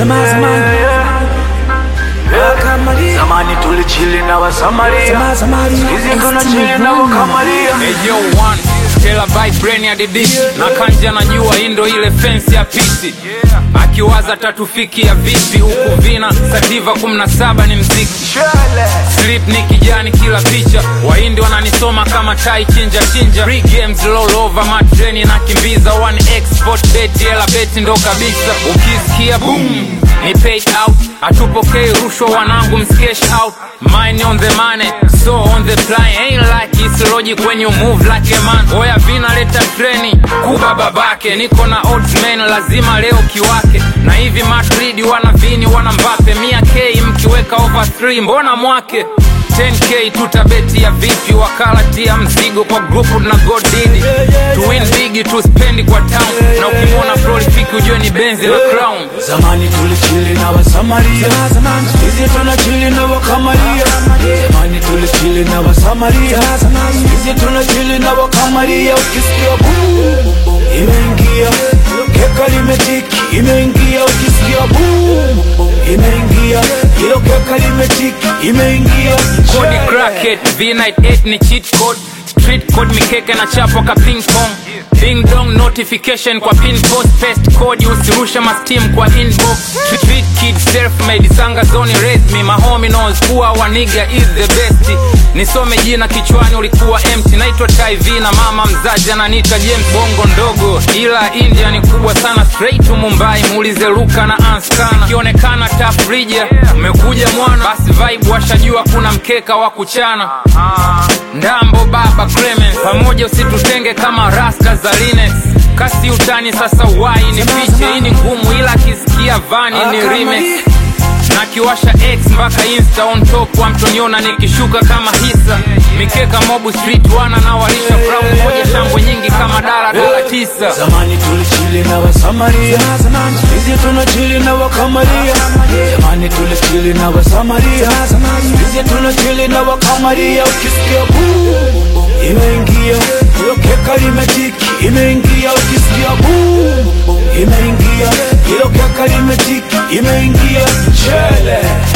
Zamani, zamani. Wakamaria. Zamani tulichili na Wasamaria, Zamani, zamani. hizi tunachili na Wakamaria. Ejo one Stella by brain ya didishi na kanja najua hii ndo ile fence ya piti akiwaza tatufikia vipi huku vina sativa 17 ni mziki Slip ni kijani kila picha wahindi wananisoma kama tai chinja chinja Free games roll over matreni na kimbiza one export bet hela beti ndo kabisa ukisikia boom ni paid out hatupokei rushwa wanangu mskesh out mine on the money so on the fly ain't like it's logic when you move like a man oya vina leta treni kuba babake niko na odds man lazima leo kiwake na hivi madrid wana vini wana mbape mia k mkiweka over 3 mbona mwake 10k tutabeti ya vipi wakala tia mzigo kwa grupu na godidi to win big to spend kwa town na ukimwona prolific ujue ni benzi la crown Zamani tulichili na Wasamaria, Zamani, hizi tunachili na Wakamaria. Zamani tulichili na Wasamaria, zamani. hizi tunachili na Wakamaria. Ukisikia boom imeingia, keka limetiki, imeingia. Ukisikia boom imeingia, hilo keka limetiki, imeingia. kodi cracket v98 ni cheat code street code mikeke na chapo ka ping pong ding dong notification kwa pin post paste code usirusha mastim kwa inbox street kid self made sanga zone raise me my homie knows kuwa waniga is the best nisome jina kichwani ulikuwa empty naitwa Ty na mama mzazi ananiita James bongo ndogo ila India ni kubwa sana straight to Mumbai muulize Luka na Anskana ikionekana tafrija umekuja mwana basi vibe washajua kuna mkeka wa kuchana ndambo baba Clemens pamoja usitutenge kama rasta za Lines kasi utani sasa wai ni piche hii ni ngumu ila akisikia vani ni remix na kiwasha x mpaka insta on top wa mtoniona nikishuka kama hisa mikeka mobu street wana na walisha brown moja shangwe nyingi kama dala dala tisa Zamani tulichili na Wasamaria, Zamani. hizi tunachili na Wakamaria. Zamani tulichili na Wasamaria, Zamani. hizi tunachili na Wakamaria. Ukisikia boom imeingia, hilo keka limetiki, imeingia. Ukisikia boom imeingia, hilo keka limetiki, imeingia. Chele